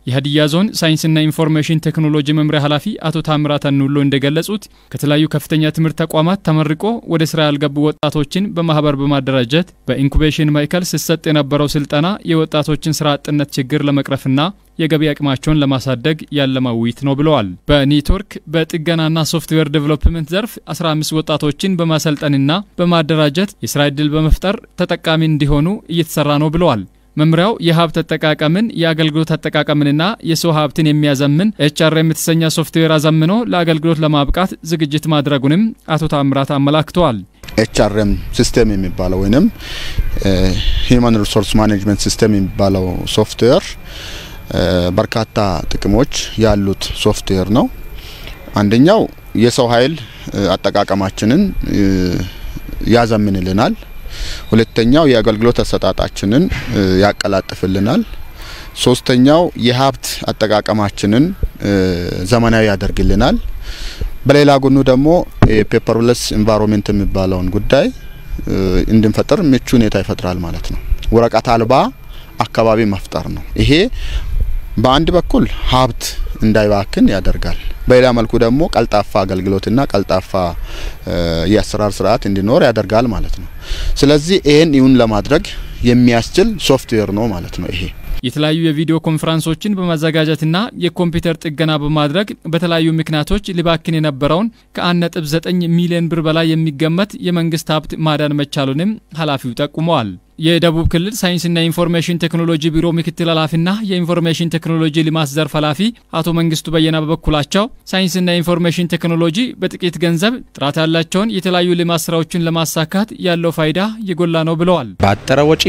የሀዲያ ዞን ሳይንስና ኢንፎርሜሽን ቴክኖሎጂ መምሪያ ኃላፊ አቶ ታምራት አኑሎ እንደገለጹት ከተለያዩ ከፍተኛ ትምህርት ተቋማት ተመርቆ ወደ ስራ ያልገቡ ወጣቶችን በማህበር በማደራጀት በኢንኩቤሽን ማዕከል ሲሰጥ የነበረው ስልጠና የወጣቶችን ስራ አጥነት ችግር ለመቅረፍና የገቢ አቅማቸውን ለማሳደግ ያለመ ውይይት ነው ብለዋል። በኔትወርክ በጥገናና ሶፍትዌር ዴቨሎፕመንት ዘርፍ 15 ወጣቶችን በማሰልጠንና በማደራጀት የስራ ዕድል በመፍጠር ተጠቃሚ እንዲሆኑ እየተሰራ ነው ብለዋል። መምሪያው የሀብት አጠቃቀምን የአገልግሎት አጠቃቀምንና የሰው ሀብትን የሚያዘምን ኤችአርኤም የተሰኘ ሶፍትዌር አዘምኖ ለአገልግሎት ለማብቃት ዝግጅት ማድረጉንም አቶ ታምራት አመላክተዋል። ኤችአርኤም ሲስተም የሚባለው ወይም ሂውማን ሪሶርስ ማኔጅመንት ሲስተም የሚባለው ሶፍትዌር በርካታ ጥቅሞች ያሉት ሶፍትዌር ነው። አንደኛው የሰው ኃይል አጠቃቀማችንን ያዘምንልናል። ሁለተኛው የአገልግሎት አሰጣጣችንን ያቀላጥፍልናል። ሶስተኛው የሀብት አጠቃቀማችንን ዘመናዊ ያደርግልናል። በሌላ ጎኑ ደግሞ የፔፐርለስ ኢንቫይሮንሜንት የሚባለውን ጉዳይ እንድንፈጥር ምቹ ሁኔታ ይፈጥራል ማለት ነው። ወረቀት አልባ አካባቢ መፍጠር ነው። ይሄ በአንድ በኩል ሀብት እንዳይባክን ያደርጋል። በሌላ መልኩ ደግሞ ቀልጣፋ አገልግሎትና ቀልጣፋ የአሰራር ስርዓት እንዲኖር ያደርጋል ማለት ነው። ስለዚህ ይህን ይሁን ለማድረግ የሚያስችል ሶፍትዌር ነው ማለት ነው ይሄ የተለያዩ የቪዲዮ ኮንፈረንሶችን በማዘጋጀትና የኮምፒውተር ጥገና በማድረግ በተለያዩ ምክንያቶች ሊባክን የነበረውን ከ1.9 ሚሊዮን ብር በላይ የሚገመት የመንግስት ሀብት ማዳን መቻሉንም ኃላፊው ጠቁመዋል። የደቡብ ክልል ሳይንስና ኢንፎርሜሽን ቴክኖሎጂ ቢሮ ምክትል ኃላፊና የኢንፎርሜሽን ቴክኖሎጂ ልማት ዘርፍ ኃላፊ አቶ መንግስቱ በየና በበኩላቸው ሳይንስና ኢንፎርሜሽን ቴክኖሎጂ በጥቂት ገንዘብ ጥራት ያላቸውን የተለያዩ ልማት ስራዎችን ለማሳካት ያለው ፋይዳ የጎላ ነው ብለዋል። ባጠረ ወጪ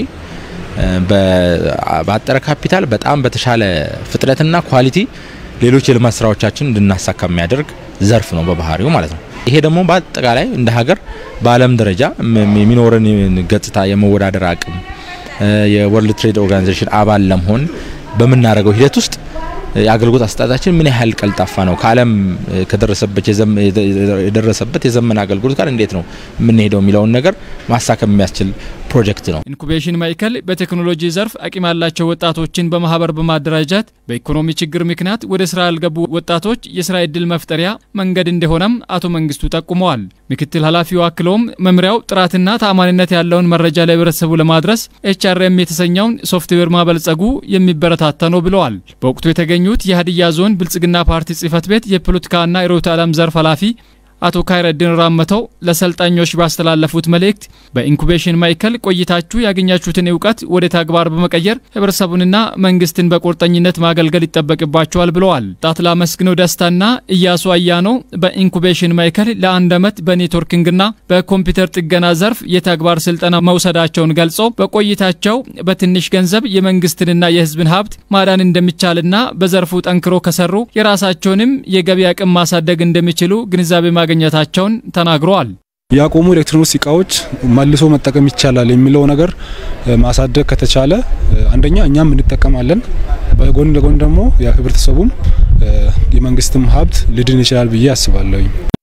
ባጠረ ካፒታል በጣም በተሻለ ፍጥነትና ኳሊቲ ሌሎች የልማት ስራዎቻችን እንድናሳካ የሚያደርግ ዘርፍ ነው በባህሪው ማለት ነው። ይሄ ደግሞ በአጠቃላይ እንደ ሀገር በዓለም ደረጃ የሚኖርን ገጽታ የመወዳደር አቅም የወርልድ ትሬድ ኦርጋናይዜሽን አባል ለመሆን በምናደርገው ሂደት ውስጥ የአገልግሎት አሰጣጣችን ምን ያህል ቀልጣፋ ነው፣ ከዓለም ከደረሰበት የደረሰበት የዘመን አገልግሎት ጋር እንዴት ነው የምንሄደው የሚለውን ነገር ማሳከም የሚያስችል ፕሮጀክት ነው። ኢንኩቤሽን ማዕከል በቴክኖሎጂ ዘርፍ አቅም ያላቸው ወጣቶችን በማህበር በማደራጀት በኢኮኖሚ ችግር ምክንያት ወደ ስራ ያልገቡ ወጣቶች የስራ ዕድል መፍጠሪያ መንገድ እንደሆነም አቶ መንግስቱ ጠቁመዋል። ምክትል ኃላፊው አክለውም መምሪያው ጥራትና ተአማኒነት ያለውን መረጃ ለህብረተሰቡ ለማድረስ ኤችአርኤም የተሰኘውን ሶፍትዌር ማበልጸጉ የሚበረታታ ነው ብለዋል። በወቅቱ የተገኙት የሀዲያ ዞን ብልጽግና ፓርቲ ጽህፈት ቤት የፖለቲካና ርዕዮተ ዓለም ዘርፍ ኃላፊ አቶ ካይረዲን ራመተው ለሰልጣኞች ባስተላለፉት መልእክት በኢንኩቤሽን ማዕከል ቆይታችሁ ያገኛችሁትን እውቀት ወደ ተግባር በመቀየር ህብረተሰቡንና መንግስትን በቁርጠኝነት ማገልገል ይጠበቅባቸዋል ብለዋል። ጣትላ መስግነው ደስታና እያሱ አያኖ በኢንኩቤሽን ማዕከል ለአንድ ዓመት በኔትወርኪንግና በኮምፒውተር ጥገና ዘርፍ የተግባር ስልጠና መውሰዳቸውን ገልጸው በቆይታቸው በትንሽ ገንዘብ የመንግስትንና የህዝብን ሀብት ማዳን እንደሚቻልና በዘርፉ ጠንክሮ ከሰሩ የራሳቸውንም የገቢ አቅም ማሳደግ እንደሚችሉ ግንዛቤ ማግኘታቸውን ተናግረዋል። ያቆሙ ኤሌክትሮኒክስ እቃዎች መልሶ መጠቀም ይቻላል የሚለው ነገር ማሳደግ ከተቻለ አንደኛ እኛም እንጠቀማለን፣ በጎን ለጎን ደግሞ ህብረተሰቡም የመንግስትም ሀብት ሊድን ይችላል ብዬ አስባለሁ።